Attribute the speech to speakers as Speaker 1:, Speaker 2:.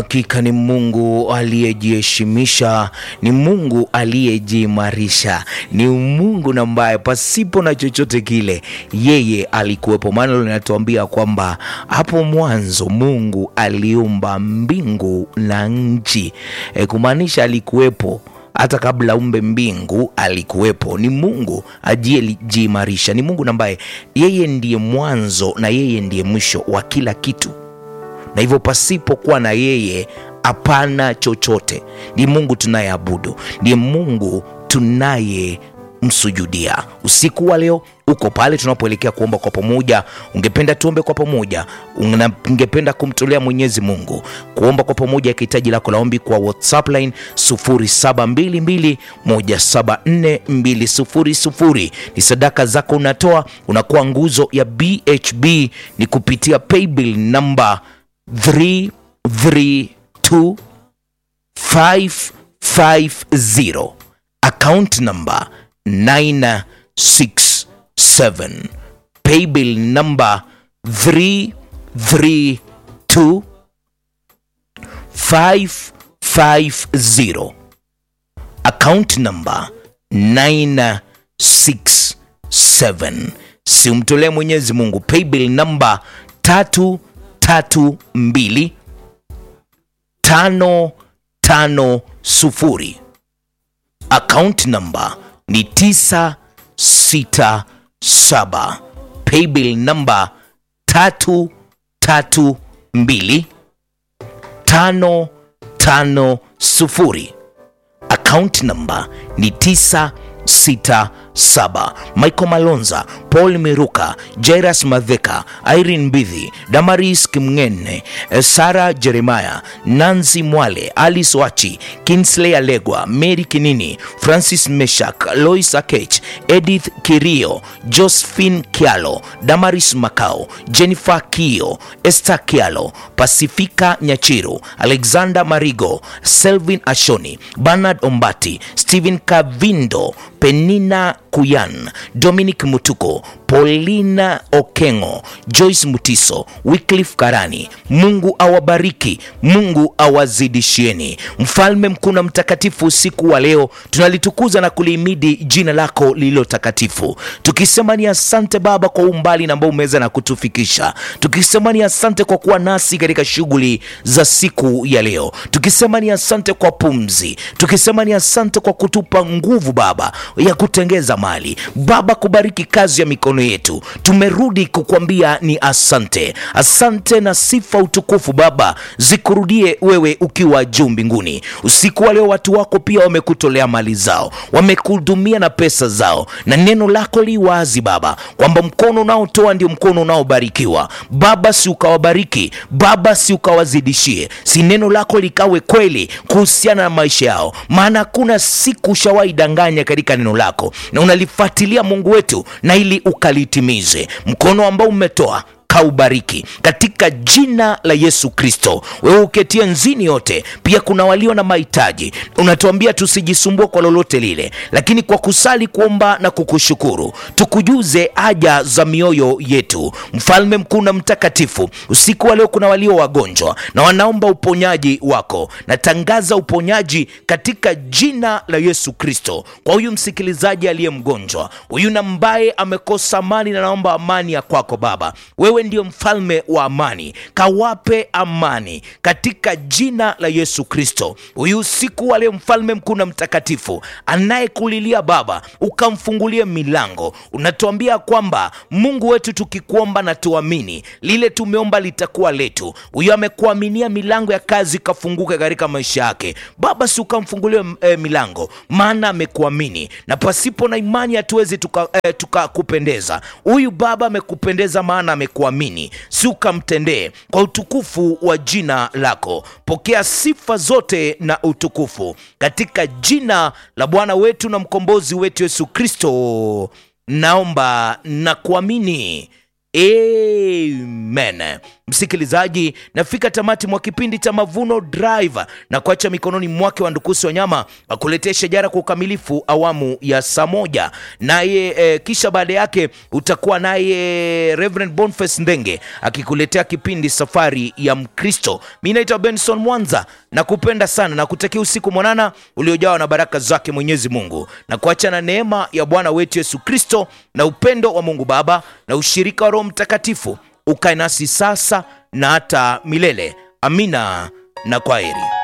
Speaker 1: Hakika ni Mungu aliyejiheshimisha, ni Mungu aliyejiimarisha, ni Mungu na ambaye pasipo na chochote kile yeye alikuwepo. Maana linatuambia kwamba hapo mwanzo Mungu aliumba mbingu na nchi, e, kumaanisha alikuwepo hata kabla umbe mbingu alikuwepo. Ni Mungu ajiimarisha, ni Mungu ambaye yeye ndiye mwanzo na yeye ndiye mwisho wa kila kitu na hivyo pasipokuwa na yeye hapana chochote. Ni Mungu tunayeabudu, ndiye Mungu tunayemsujudia. Usiku wa leo uko pale tunapoelekea kuomba kwa pamoja, ungependa tuombe kwa pamoja, ungependa kumtolea Mwenyezi Mungu kuomba kwa pamoja ya hitaji lako la ombi kwa WhatsApp line 0722174200 ni sadaka zako unatoa, unakuwa nguzo ya BHB, ni kupitia paybill namba 332550 account number 967 paybill number 332550 account number 967 simtolee Mwenyezi Mungu paybill number tatu tatu mbili tano tano sufuri. Account number ni tisa sita saba. Paybill number tatu tatu mbili tano tano sufuri. Account number ni tisa sita saba. Michael Malonza, Paul Miruka, Jairus Madheka, Irene Mbidhi, Damaris Kimngene, Sara Jeremiah, Nancy Mwale, Alice Wachi, Kinsley Alegwa, Mary Kinini, Francis Meshak, Lois Akech, Edith Kirio, Josephine Kialo, Damaris Makao, Jennifer Kio, Esther Kialo, Pasifika Nyachiru, Alexander Marigo, Selvin Ashoni, Bernard Ombati, Stephen Kavindo, Penina Kuyan, Dominic Mutuko, Paulina Okengo, Joyce Mutiso, Wycliffe Karani. Mungu awabariki, Mungu awazidishieni. Mfalme mkuu na mtakatifu, usiku wa leo tunalitukuza na kulihimidi jina lako lililo takatifu, tukisema ni asante Baba kwa umbali na ambao umeweza na kutufikisha, tukisema ni asante kwa kuwa nasi katika shughuli za siku ya leo, tukisema ni asante kwa pumzi, tukisema ni asante kwa kutupa nguvu Baba ya kutengeza mali Baba, kubariki kazi ya mikono yetu. Tumerudi kukwambia ni asante, asante na sifa utukufu Baba zikurudie wewe ukiwa juu mbinguni. Usiku wa leo watu wako pia wamekutolea mali zao, wamekuhudumia na pesa zao, na neno lako li wazi Baba kwamba mkono unaotoa ndio mkono unaobarikiwa. Baba, si ukawabariki Baba, si ukawazidishie, si neno lako likawe kweli kuhusiana na maisha yao, maana hakuna siku ushawahi danganya katika neno lako na unalifuatilia Mungu wetu, na ili ukalitimize. Mkono ambao umetoa kaubariki katika jina la Yesu Kristo. Wewe uketie nzini yote, pia kuna walio na mahitaji, unatuambia tusijisumbue kwa lolote lile, lakini kwa kusali, kuomba na kukushukuru tukujuze haja za mioyo yetu. Mfalme mkuu na mtakatifu, usiku wa leo kuna walio wagonjwa na wanaomba uponyaji wako. Natangaza uponyaji katika jina la Yesu Kristo kwa huyu msikilizaji aliye mgonjwa, huyu ambaye amekosa amani, na naomba amani ya kwako Baba. Wewe ndio mfalme wa amani, kawape amani katika jina la Yesu Kristo. Huyu usiku wa leo, mfalme mkuu na mtakatifu, anayekulilia Baba, ukamfungulie milango. Unatuambia kwamba Mungu wetu, tukikuomba na tuamini, lile tumeomba litakuwa letu. Huyu amekuaminia, milango ya kazi ikafunguka katika maisha yake. Baba, si ukamfungulie eh, milango, maana amekuamini, na pasipo na imani hatuwezi tukakupendeza. Eh, tuka huyu Baba amekupendeza, maana amekuamini, si ukamtendee kwa utukufu wa jina lako. Pokea sifa zote na utukufu katika jina la Bwana wetu na mkombozi wetu Yesu Kristo, naomba na kuamini, amen. msikilizaji, nafika tamati mwa kipindi cha Mavuno Drive na kuacha mikononi mwake wa Ndukusi Wanyama akuletea shajara kwa ukamilifu awamu ya saa moja naye e, kisha baada yake utakuwa naye Reverend Boniface Ndenge akikuletea kipindi Safari ya Mkristo. Mi naitwa Benson Mwanza na kupenda sana na kutakia usiku mwanana uliojawa na baraka zake Mwenyezi Mungu na kuacha na neema ya Bwana wetu Yesu Kristo na upendo wa Mungu Baba na ushirika wa Roho Mtakatifu ukae nasi sasa na hata milele. Amina na kwaheri.